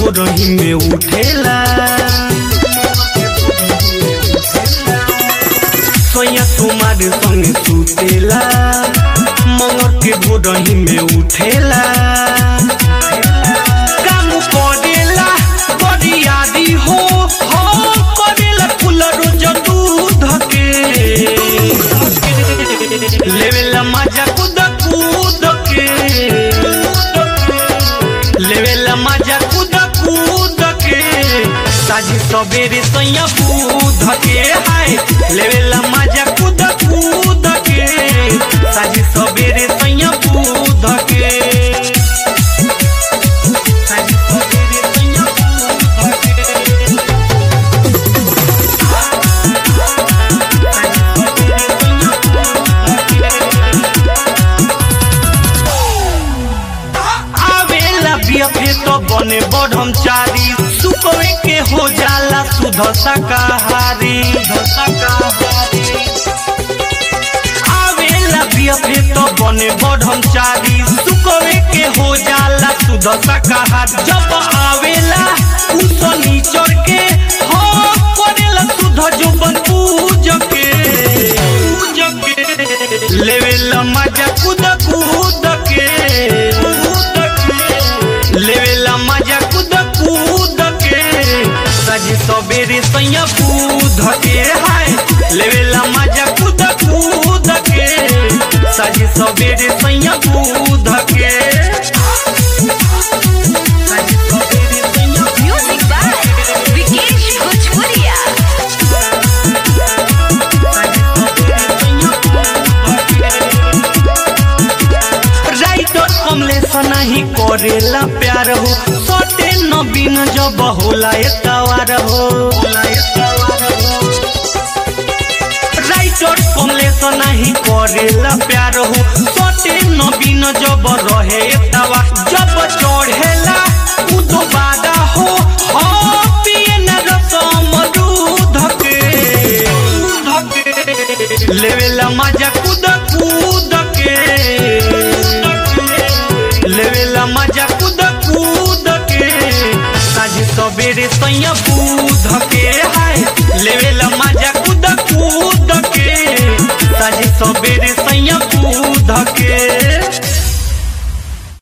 भोरही में उठेला सोया कुमार संगे सुतेला मंगर के भोरही में उठेला काम करेला बरियादी हो हो करेला कुलर दूध के लेवेला मजा कूद कूद के लेवेला मजा कूद कूद के साझी सबेरे सैया बूध के हाय लेवेला मजा कूद कूद के साझी सबेरे सैया बूध के साझी सबेरे सैया बूध के आवेला बियफे तो बने ब्रह्मचारी सुखवे के हो जाला सुध शाकाहारी आवेला बियफे तो बने ब्रह्मचारी सुखवे के हो जाला सुध शाकाहारी जब आवेला उस नीचर के हो करेला सुध जुबन पूज के पूज के लेवेला मजा कूद कूद के लेवेला मजा कूद कूद के सज सबेरे सैया बूध के हाय लेवेला मजा कूद कूद के सज सबेरे सैया बूध के सज सबेरे सैया Music by Vikesh Bhojpuria. Writer Kamlesh नहीं करेला प्यार हो सटे नबीन जब होला एतवार हो राइटर कमलेश नहीं करेला प्यार हो सटे नबीन जब रहे एतवार जब चढ़ेला उ दोबारा हो हो पिए न रसम दूध के लेवेला मजा कूद कूद के लेवेला मजा कूद कूद के साझ सबेरे सैया बूध के हाय लेवेला मजा कूद कूद के साझ सबेरे सैया बूध के